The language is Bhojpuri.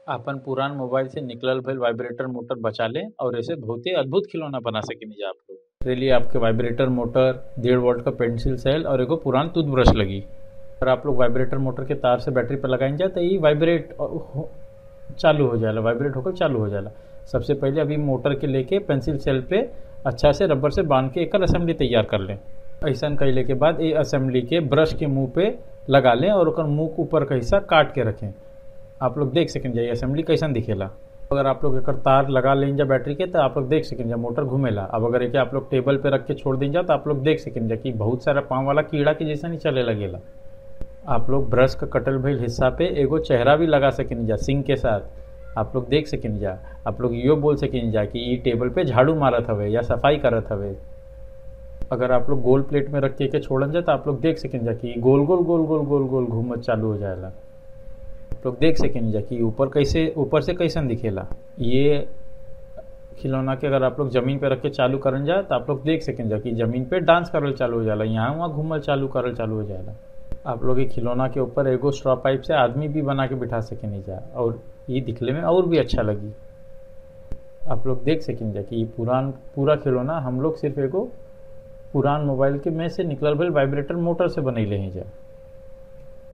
आपन पुरान मोबाइल से निकलल भइल वाइब्रेटर मोटर बचा लें और ऐसे बहुते अद्भुत खिलौना बना सकेनी जा आप लोग एकरे लिए आपके वाइब्रेटर मोटर डेढ़ वोल्ट का पेंसिल सेल और एगो पुरान टूथब्रश लगी अगर आप लोग वाइब्रेटर मोटर के तार से बैटरी पर लगाइन जाए तो ये वाइब्रेट हो- चालू हो जाला वाइब्रेट होकर चालू हो जाला सबसे पहले अभी मोटर के लेके पेंसिल सेल पे अच्छा से रबर से बांध के एकर असेंबली तैयार कर लें ऐसा कैले के बाद ये असेंबली के ब्रश के मुंह पे लगा लें और ओकर मुंह के ऊपर का हिस्सा काट के रखें आप लोग देख सकें जाइए असेंबली कैसन दिखेला अगर आप लोग एकर तार लगा लें जा बैटरी के तो आप लोग देख सकें जा मोटर घूमेला अब अगर एके आप लोग टेबल पे रख के छोड़ दें जा तो आप लोग देख सकें जा कि बहुत सारा पाँव वाला कीड़ा के जैसा नहीं चले लगेला आप लोग ब्रश का कटल भइल हिस्सा पे एगो चेहरा भी लगा सकें जा सिंक के साथ आप लोग देख सकें जा आप लोग यो बोल सकें जा कि ई टेबल पे झाड़ू मारत हवे या सफाई करत हवे अगर आप लोग गोल प्लेट में रख के के छोड़न जा तो आप लोग देख सकें जा कि गोल गोल गोल गोल गोल गोल घूमत चालू हो जाएला आप लोग देख सकें जा कि ऊपर कैसे ऊपर से कैसन दिखेला ये खिलौना के अगर आप लोग जमीन पे रख के चालू करन जा तो आप लोग देख सकें जा कि जमीन पे डांस करल चालू हो जाला यहाँ वहाँ घूमल चालू करल चालू हो जाएला आप लोग ये खिलौना के ऊपर एगो स्ट्रॉ पाइप से आदमी भी बना के बिठा सकें जा और ये दिखले में और भी अच्छा लगी आप लोग देख सकें जा कि ये पुरान पूरा खिलौना हम लोग सिर्फ एगो पुरान मोबाइल के में से निकलल भइल वाइब्रेटर मोटर से बनैले हैं जा